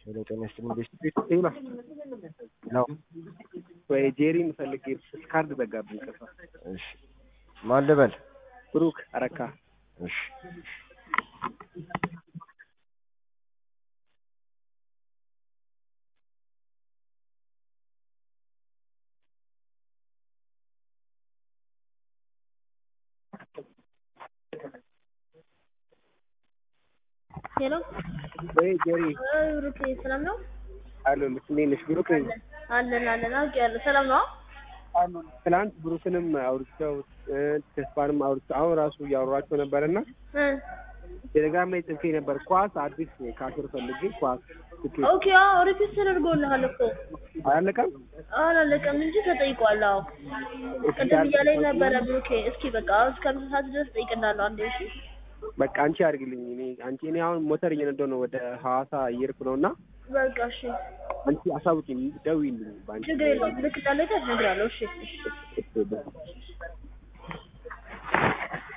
ሄሎ ጤና ይስጥልኝ ቤስት ሄሎ ነው። ወይ ጄሪን ፈልጌ ካርድ ዘጋብኝ። ከፋ እሺ ማን ልበል? ብሩክ አረካ እሺ ሄሎ ወይ ጄሪ ብሩክ ሰላም ነው? አሎ እንዴት ነሽ? ብሩክ ነኝ። አለን አለን አውቄያለሁ። ሰላም ነው? ትናንት ብሩክንም አውርቼው እ ተስፋንም አውርቼው አሁን ራሱ እያወሯቸው ነበርና እ ቴሌግራም ላይ ጽፌ ነበር። ኳስ አዲስ ካሽር ፈልጌ ኳስ ትኬት ኦኬ አዎ ሪኩዌስት ተደርጎልሃል እኮ አላለቀም። አላለቀም እንጂ ተጠይቋል። አዎ ቅድም እያለኝ ነበረ ብሩኬ። እስኪ በቃ እስከ ምሳ ሰዓት ድረስ እጠይቅልሃለሁ አንዴ እሺ። በቃ አንቺ አድርግልኝ። እኔ አንቺ እኔ አሁን ሞተር እየነዳሁ ነው ወደ ሐዋሳ እየሄድኩ ነው እና በቃ እሺ አንቺ አሳውቂኝ፣ ደውዪልኝ በአንቺ ችግር የለውም። ልክ እንዳለቀ እነግርሃለሁ። እሺ እሺ